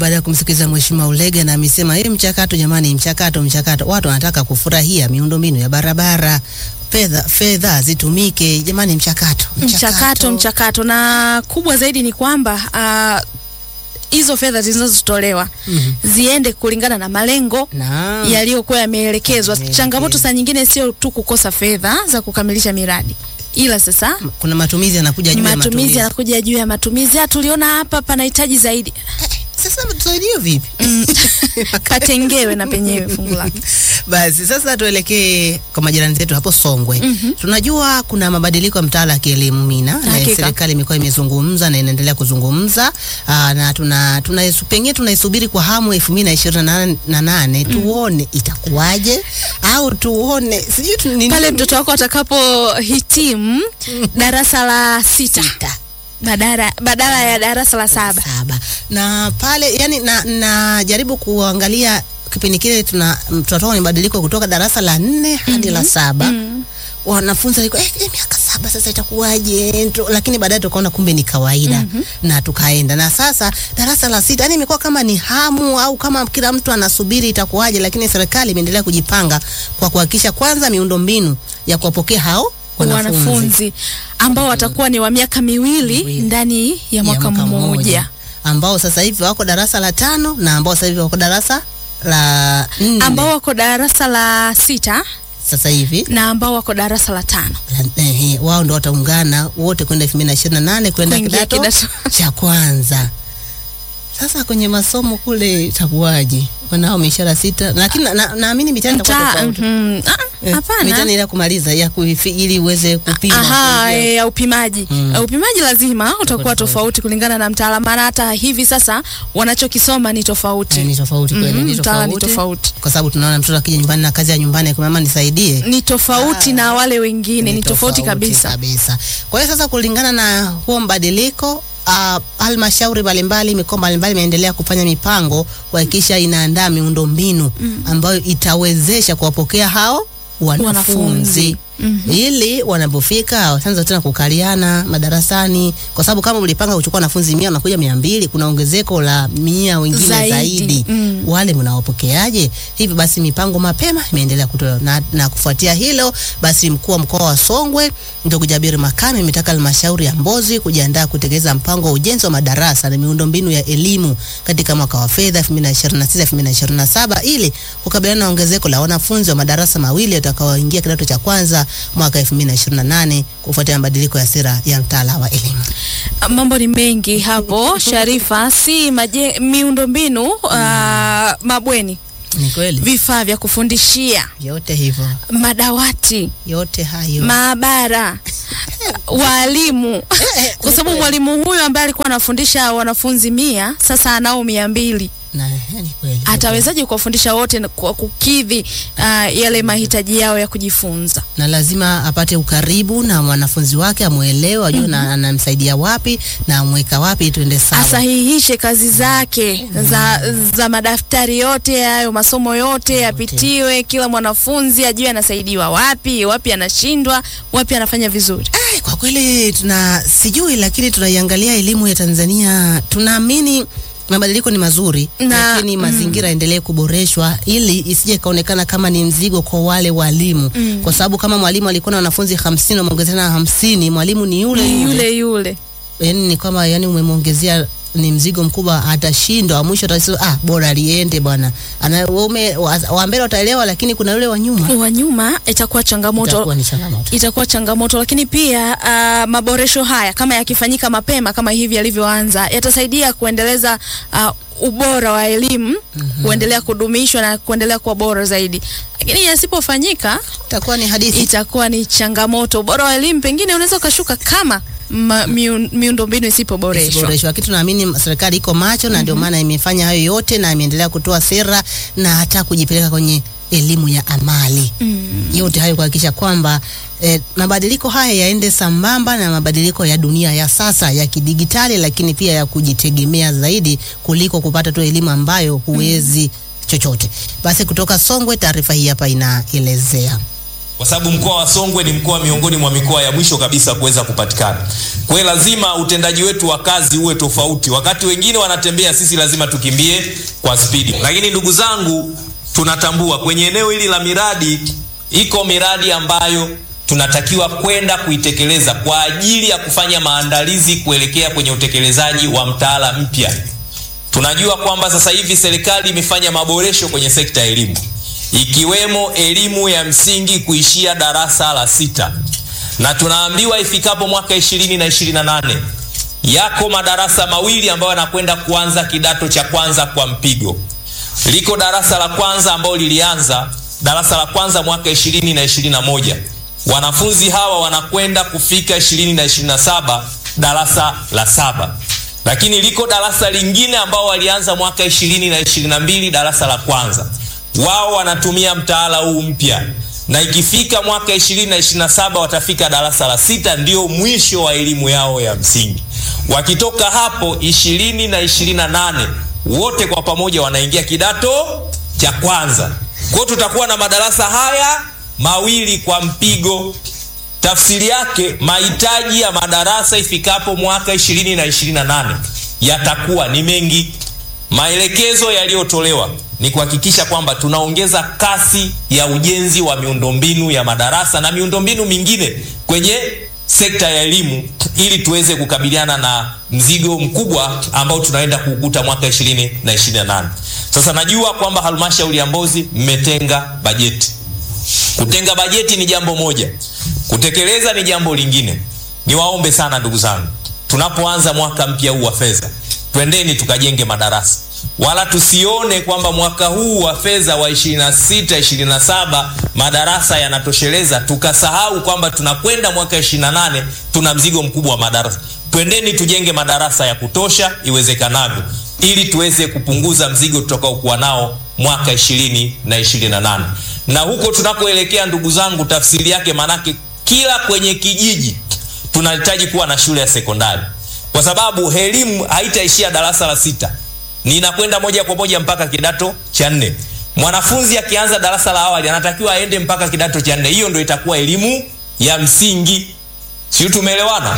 baada ya kumsikiliza Mheshimiwa Ulega na amesema hii mchakato jamani, mchakato mchakato, watu wanataka kufurahia miundombinu ya barabara, fedha fedha zitumike jamani, mchakato mchakato mchakato, na kubwa zaidi ni kwamba ah, hizo fedha zinazotolewa Mhm. ziende kulingana na malengo Naam. yaliyokuwa yameelekezwa. Yameelekezwa. Changamoto saa nyingine sio tu kukosa fedha za kukamilisha miradi, ila sasa kuna matumizi yanakuja juu ya matumizi matumizi. yanakuja juu ya matumizi. Ah, tuliona hapa panahitaji zaidi, Sasa tusaidie vipi? patengewe na penyewe fungu lake. Basi sasa tuelekee kwa majirani zetu hapo Songwe. Tunajua kuna mabadiliko ya mtaala wa kielimu Mina, na Hakika. serikali imekuwa imezungumza na inaendelea kuzungumza aa, na tuna, tuna pengine tunaisubiri kwa hamu elfu mbili na ishirini na nane tuone itakuwaje au tuone sijui tu- ni Pale nini. mtoto wako atakapohitimu darasa la sita Sita. badala, badala ya darasa la saba. saba na pale yani na, na jaribu kuangalia kipindi kile tuna tunatoka kwenye mabadiliko kutoka darasa la nne hadi la saba wanafunzi walikuwa eh, eh, miaka saba sasa itakuwaje Nto- lakini baadaye tukaona kumbe ni kawaida na tukaenda na sasa darasa la sita yani imekuwa kama ni hamu au kama kila mtu anasubiri itakuwaje lakini serikali imeendelea kujipanga kwa kuhakikisha kwanza miundombinu ya kuwapokea hao wanafunzi wanafunzi ambao watakuwa ni wa miaka miwili Miwili. ndani ya mwaka mmoja ambao sasa hivi wako darasa la tano na ambao sasa hivi wako darasa la nne ambao wako darasa la sita sasa hivi na ambao wako darasa la tano la- ehe, wao ndo wataungana wote kwenda elfu mbili na ishirini na nane kwenda Kuingia kidato kidato. cha kwanza. Sasa kwenye masomo kule itakuwaje? Wanao mishara sita, lakini na- na- naamini mitihani itakuwa Mta- tofauti. mhm. Ah, Eh, hapana mitihani ile ya kumaliza ya kuifi, ili uweze kupima Aha, kuingia. e, ya upimaji Mm. E, upimaji lazima utakuwa tofauti. tofauti kulingana na mtaala, maana hata hivi sasa wanachokisoma ni tofauti Eh, ni tofauti kweli, Mhm, ni mtaala ni tofauti tofauti kwa sababu tunaona mtoto akija nyumbani na kazi ya nyumbani akimwambia mama nisaidie ni tofauti Ah. na wale wengine ni, tofauti kabisa. kabisa. Kwa hiyo sasa, kulingana na huo mbadiliko uh, halmashauri mbalimbali mikoa mbalimbali imeendelea kufanya mipango kuhakikisha inaandaa miundombinu ambayo itawezesha kuwapokea hao wanafunzi Wanafunzi. ili wanapofika wataanza tena kukaliana madarasani, kwa sababu kama mlipanga kuchukua wanafunzi mia wanakuja mia mbili kuna ongezeko la mia wengine Zaidi. zaidi, Mm. wale mnawapokeaje? Hivyo basi mipango mapema imeendelea kutolewa na, na kufuatia hilo basi mkuu wa mkoa wa Songwe ndugu Jabir Makame ametaka halmashauri ya Mbozi kujiandaa kutekeleza mpango wa ujenzi wa madarasa na miundombinu ya elimu katika mwaka wa fedha 2026 2027 ili kukabiliana na ongezeko la wanafunzi wa madarasa mawili watakaoingia kidato cha kwanza mwaka 2028 kufuatia mabadiliko ya sera ya mtaala wa elimu. Mambo ni mengi hapo Sharifa, si maje, miundombinu ah, mabweni, Ni kweli vifaa vya kufundishia, yote hivyo, madawati, yote hayo maabara, walimu, kwa sababu mwalimu huyu ambaye alikuwa anafundisha wanafunzi mia sasa anao mia mbili na ni kweli atawezaje kuwafundisha wote na kwa kukidhi ah, yale mahitaji yao ya kujifunza? na lazima apate ukaribu na mwanafunzi wake, amwelewe, ajue na anamsaidia wapi na amweka wapi, tuende sawa. asahihishe kazi zake za, za madaftari yote hayo, masomo yote yapitiwe, kila mwanafunzi ajue anasaidiwa wapi, wapi anashindwa, wapi anafanya vizuri. Ai, kwa kweli tuna sijui, lakini tunaiangalia elimu ya Tanzania, tunaamini mabadiliko ni mazuri Na- lakini mazingira yaendelee kuboreshwa ili isije ikaonekana kama ni mzigo kwa wale walimu kwa sababu kama mwalimu alikuwa na wanafunzi hamsini wameongezea na hamsini mwalimu ni yule Ni yule yule yule. yani ni kama yani umemwongezea ni mzigo mkubwa, atashindwa mwisho, atasema ah, bora aliende bwana. Ana waume wa wa mbele wataelewa, lakini kuna yule wa nyuma Wa nyuma itakuwa changamoto itakuwa ni changamoto. itakuwa changamoto, lakini pia uh, maboresho haya kama yakifanyika mapema kama hivi yalivyoanza yatasaidia kuendeleza uh, ubora wa elimu kuendelea kudumishwa na kuendelea kuwa bora zaidi, lakini yasipofanyika Itakuwa ni hadithi. itakuwa ni changamoto. Ubora wa elimu pengine unaweza ukashuka kama ma, miun, miundombinu isipoboreshwa. isiboreshwa. Lakini tunaamini serikali iko macho na ndio maana imefanya hayo yote na imeendelea kutoa sera na hata kujipeleka kwenye elimu ya amali yote hayo kuhakikisha kwamba eh, mabadiliko haya yaende sambamba na mabadiliko ya dunia ya sasa ya kidigitali, lakini pia ya kujitegemea zaidi kuliko kupata tu elimu ambayo huwezi chochote. Basi kutoka Songwe, taarifa hii hapa inaelezea kwa sababu mkoa wa Songwe ni mkoa miongoni mwa mikoa ya mwisho kabisa kuweza kupatikana. Kwa hiyo lazima utendaji wetu wa kazi uwe tofauti. Wakati wengine wanatembea, sisi lazima tukimbie kwa spidi. Lakini ndugu zangu, tunatambua kwenye eneo hili la miradi, iko miradi ambayo tunatakiwa kwenda kuitekeleza kwa ajili ya kufanya maandalizi kuelekea kwenye utekelezaji wa mtaala mpya. Tunajua kwamba sasa hivi serikali imefanya maboresho kwenye sekta ya elimu ikiwemo elimu ya msingi kuishia darasa la sita, na tunaambiwa ifikapo mwaka ishirini na ishirini na nane yako madarasa mawili ambayo yanakwenda kuanza kidato cha kwanza kwa mpigo. Liko darasa la kwanza ambalo lilianza darasa la kwanza mwaka ishirini na ishirini na moja wanafunzi hawa wanakwenda kufika ishirini na ishirini na saba darasa la saba lakini liko darasa lingine ambao walianza mwaka ishirini na ishirini na mbili darasa la kwanza wao wanatumia mtaala huu mpya na ikifika mwaka ishirini na ishirini na saba watafika darasa la sita ndio mwisho wa elimu yao ya msingi wakitoka hapo ishirini na ishirini na nane wote kwa pamoja wanaingia kidato cha kwanza kwao tutakuwa na madarasa haya mawili kwa mpigo tafsiri yake mahitaji ya madarasa ifikapo mwaka ishirini na ishirini na nane yatakuwa ni mengi maelekezo yaliyotolewa ni kuhakikisha kwamba tunaongeza kasi ya ujenzi wa miundombinu ya madarasa na miundombinu mingine kwenye sekta ya elimu ili tuweze kukabiliana na mzigo mkubwa ambao tunaenda kuukuta mwaka ishirini na ishirini na nane sasa najua kwamba halmashauri ya mbozi mmetenga bajeti kutenga bajeti ni jambo moja kutekeleza ni jambo lingine niwaombe sana ndugu zangu tunapoanza mwaka mpya huu wa fedha twendeni tukajenge madarasa wala tusione kwamba mwaka huu wa fedha wa 26 27 madarasa yanatosheleza tukasahau kwamba tunakwenda mwaka 28 tuna mzigo mkubwa wa madarasa twendeni tujenge madarasa ya kutosha iwezekanavyo ili tuweze kupunguza mzigo tutakaokuwa nao mwaka 20 na 28 na huko tunakoelekea ndugu zangu tafsiri yake manake kila kwenye kijiji tunahitaji kuwa na shule ya sekondari kwa sababu elimu haitaishia darasa la sita ninakwenda moja kwa moja mpaka kidato cha nne mwanafunzi akianza darasa la awali anatakiwa aende mpaka kidato cha nne hiyo ndo itakuwa elimu ya msingi siu tumeelewana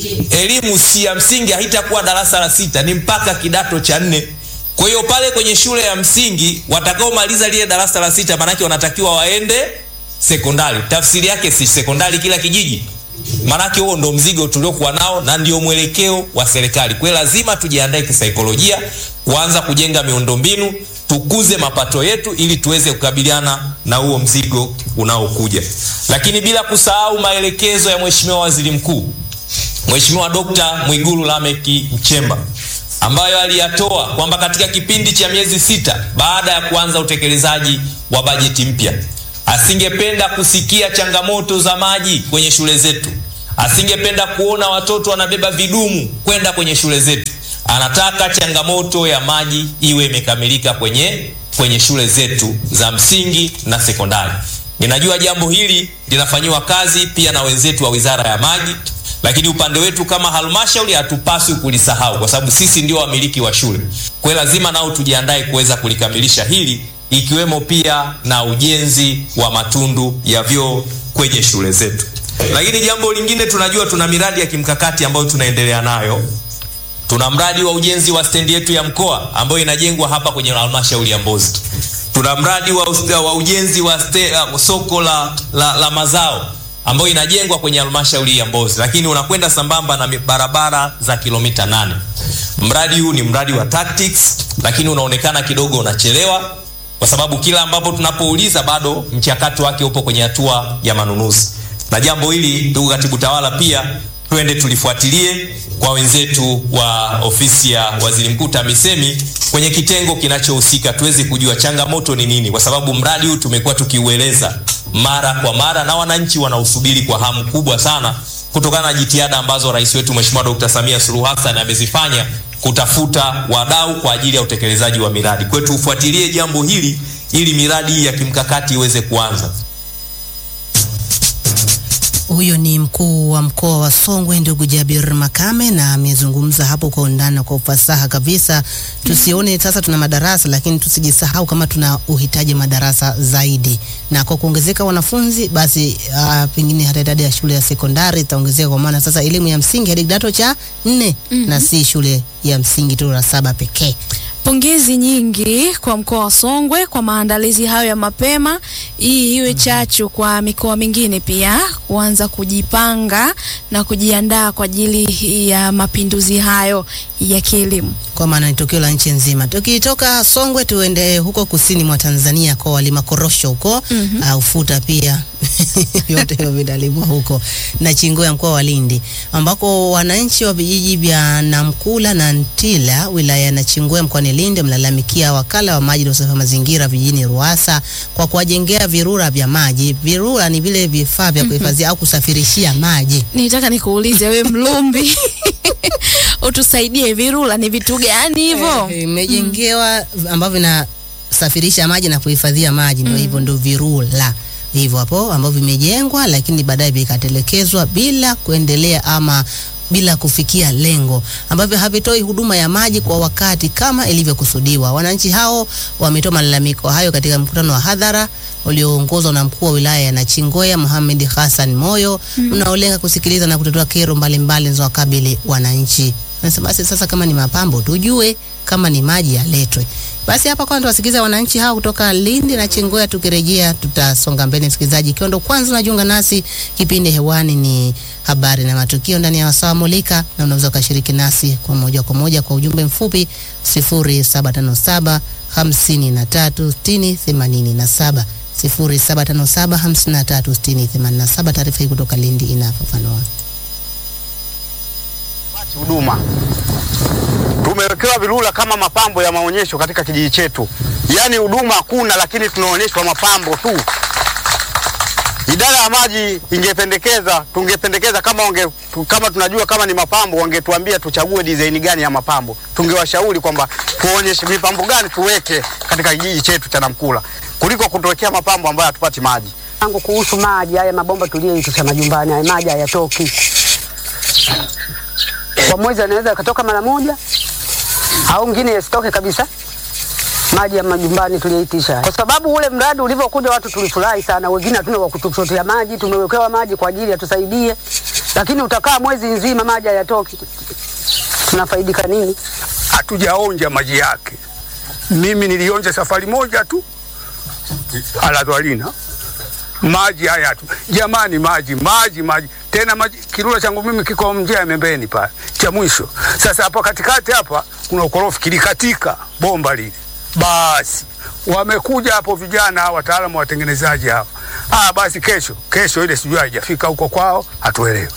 elimu si ya msingi haitakuwa darasa la sita ni mpaka kidato cha nne kwa hiyo pale kwenye shule ya msingi watakaomaliza lile darasa la sita maanake wanatakiwa waende sekondari tafsiri yake si sekondari kila kijiji maanake huo ndo mzigo tuliokuwa nao na ndio mwelekeo wa serikali kwa hiyo lazima tujiandae kisaikolojia kuanza kujenga miundombinu tukuze mapato yetu ili tuweze kukabiliana na huo mzigo unaokuja lakini bila kusahau maelekezo ya mheshimiwa waziri mkuu mheshimiwa dokta mwigulu lameki mchemba ambayo aliyatoa kwamba katika kipindi cha miezi sita baada ya kuanza utekelezaji wa bajeti mpya asingependa kusikia changamoto za maji kwenye shule zetu asingependa kuona watoto wanabeba vidumu kwenda kwenye shule zetu anataka changamoto ya maji iwe imekamilika kwenye kwenye shule zetu za msingi na sekondari ninajua jambo hili linafanyiwa kazi pia na wenzetu wa wizara ya maji lakini upande wetu kama halmashauri hatupaswi kulisahau kwa sababu sisi ndio wamiliki wa shule kwa hiyo lazima nao tujiandae kuweza kulikamilisha hili ikiwemo pia na ujenzi wa matundu ya vyoo kwenye shule zetu lakini jambo lingine tunajua tuna miradi ya kimkakati ambayo tunaendelea nayo tuna mradi wa ujenzi wa stendi yetu ya mkoa ambayo inajengwa hapa kwenye halmashauri ya mbozi tuna mradi wa, wa ujenzi wa ste, uh, soko la, la, la mazao ambayo inajengwa kwenye halmashauri ya mbozi lakini unakwenda sambamba na barabara za kilomita nane mradi huu ni mradi wa tactics lakini unaonekana kidogo unachelewa kwa sababu kila ambapo tunapouliza bado mchakato wake upo kwenye hatua ya manunuzi na jambo hili ndugu katibu tawala pia twende tulifuatilie kwa wenzetu wa ofisi ya waziri mkuu tamisemi kwenye kitengo kinachohusika tuweze kujua changamoto ni nini kwa sababu mradi huu tumekuwa tukiueleza mara kwa mara na wananchi wanausubiri kwa hamu kubwa sana kutokana na jitihada ambazo rais wetu mheshimiwa dkt samia suluhu hassan amezifanya kutafuta wadau kwa ajili ya utekelezaji wa miradi kwetu tufuatilie jambo hili ili miradi hii ya kimkakati iweze kuanza Huyo ni mkuu wa mkoa wa Songwe ndugu Jabir Makame, na amezungumza hapo kwa undani na kwa ufasaha kabisa. Tusione sasa tuna madarasa, lakini tusijisahau kama tuna uhitaji madarasa zaidi, na kwa kuongezeka wanafunzi, basi uh, pengine hata idadi ya shule ya sekondari itaongezeka, kwa maana sasa elimu ya msingi hadi kidato cha nne na si shule ya msingi tu la saba pekee. Pongezi nyingi kwa mkoa wa Songwe kwa maandalizi hayo ya mapema. Hii iwe chachu kwa mikoa mingine pia kuanza kujipanga na kujiandaa kwa ajili ya mapinduzi hayo ya kielimu. kwa maana ni tukio la nchi nzima. Tukitoka Songwe tuende huko kusini mwa Tanzania kwa walima korosho huko mm -hmm. uh, ufuta pia vyote hivyo vinalimwa huko na Chingoya mkoa wa Lindi, ambako wananchi wa vijiji vya Namkula na Ntila wilaya ya Nachingwea mkoani Lindi wamelalamikia wakala wa maji na usafi wa mazingira vijijini Ruasa kwa kuwajengea virura vya maji. Virura ni vile vifaa vya kuhifadhia au kusafirishia maji. Nitaka nikuulize we Mlumbi, utusaidie, virula ni vitu gani hivyo? Eh, imejengewa ambavyo vinasafirisha maji na kuhifadhia maji, ndio hivyo, ndio virula hivyo hapo ambavyo vimejengwa, lakini baadaye vikatelekezwa bila kuendelea ama bila kufikia lengo ambavyo havitoi huduma ya maji kwa wakati kama ilivyokusudiwa. Wananchi hao wametoa malalamiko hayo katika mkutano wa hadhara ulioongozwa na mkuu wa wilaya ya Nachingwea Mohamed Hassan Moyo unaolenga kusikiliza na kutatua kero mbalimbali zinazowakabili wananchi. Nasema basi sasa, kama ni mapambo tujue, kama ni maji yaletwe. Basi hapa kwanza tuwasikiliza wananchi hao kutoka Lindi na Chingwea. Tukirejea tutasonga mbele. Msikilizaji, ikiwa ndo kwanza unajiunga nasi, kipindi hewani ni habari na matukio ndani ya wasawa mulika, na unaweza ukashiriki nasi kwa moja kwa moja kwa ujumbe mfupi 0757 53 60 87 0757 53 60 87. Taarifa hii kutoka Lindi inafafanua huduma tumewekewa virula kama mapambo ya maonyesho katika kijiji chetu, yaani huduma hakuna, lakini tunaonyeshwa mapambo tu. Idara ya maji ingependekeza, tungependekeza kama wange, tu- kama tunajua kama ni mapambo, wangetuambia tuchague design gani ya mapambo. Tungewashauri kwamba tuonyeshe mipambo gani tuweke katika kijiji chetu cha Namkula kuliko kutuwekea mapambo ambayo hatupati maji. yangu kuhusu maji haya mabomba tuliyoitusha majumbani, haya maji hayatoki kwa mwezi, anaweza yakatoka mara moja au ngine yasitoke kabisa. Maji ya majumbani tuliyoitisha, kwa sababu ule mradi ulivyokuja watu tulifurahi sana, wengine hatuna wa kutuchotea maji, tumewekewa maji kwa ajili yatusaidie, lakini utakaa mwezi nzima maji hayatoki, tunafaidika nini? hatujaonja maji yake. Mimi nilionja safari moja tu Aladhalina, maji haya tu jamani, maji maji maji tena maji. Kirula changu mimi kiko njia ya membeni pale cha mwisho. Sasa hapa katikati hapa kuna ukorofi kilikatika bomba lile, basi wamekuja hapo vijana wataalamu watengenezaji hao. Ah, basi kesho kesho ile sijui haijafika huko kwao, hatuelewi.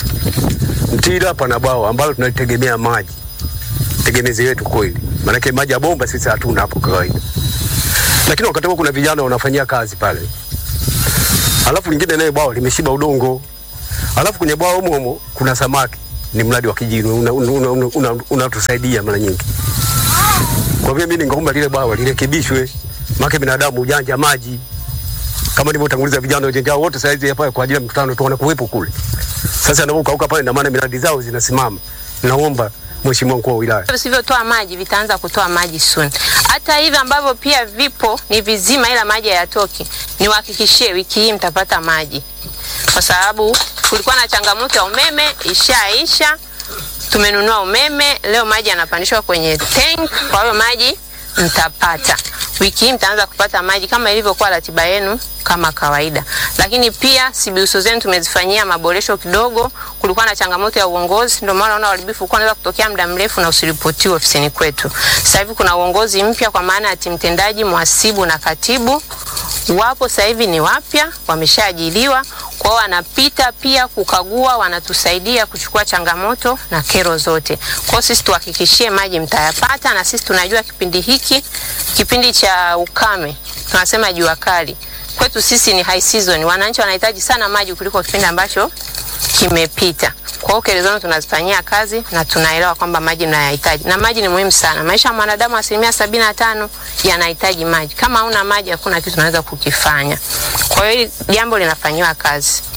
Mtila pana bwawa ambalo tunalitegemea maji tegemezi yetu kweli, maanake maji ya bomba sisi hatuna hapo kawaida, lakini wakati huo kuna vijana wanafanyia kazi pale, alafu lingine naye bwawa limeshiba udongo, alafu kwenye bwawa humo humo kuna samaki. Ni mradi wa kijini unatusaidia una, una, una, una unatusaidia mara nyingi. Kwa hivyo mimi ningeomba lile bwawa lirekebishwe, maana binadamu ujanja maji kama nilivyotanguliza vijana ujanja wao wote saizi hapa kwa ajili ya mkutano tu wanakuwepo kule. Sasa anapokauka pale, na maana miradi zao zinasimama. Naomba Mheshimiwa mkuu wa wilaya visivyotoa maji vitaanza kutoa maji soon. Hata hivi ambavyo pia vipo ni vizima, ila maji hayatoki, niwahakikishie wiki hii mtapata maji, kwa sababu kulikuwa na changamoto ya umeme, ishaisha. Tumenunua umeme leo, maji yanapandishwa kwenye tank, kwa hiyo maji mtapata wiki hii, mtaanza kupata maji kama ilivyokuwa ratiba yenu kama kawaida. Lakini pia sibiuso zenu tumezifanyia maboresho kidogo. Kulikuwa na changamoto ya uongozi, ndio maana unaona uharibifu ulikuwa unaweza kutokea muda mrefu na usiripotiwe ofisini kwetu. Sasa hivi kuna uongozi mpya kwa maana ya timu tendaji, mhasibu na katibu wapo sasa hivi ni wapya, wameshaajiliwa kwao, wanapita pia kukagua, wanatusaidia kuchukua changamoto na kero zote. Kwao sisi tuhakikishie maji mtayapata, na sisi tunajua kipindi hiki, kipindi cha ukame, tunasema jua kali, kwetu sisi ni high season. Wananchi wanahitaji sana maji kuliko kipindi ambacho kimepita. Kwa hiyo kero zenu tunazifanyia kazi na tunaelewa kwamba maji mnayahitaji, na maji ni muhimu sana. Maisha ya mwanadamu asilimia sabini na tano yanahitaji maji. Kama hauna maji, hakuna kitu unaweza kukifanya. Kwa hiyo hili jambo linafanyiwa kazi.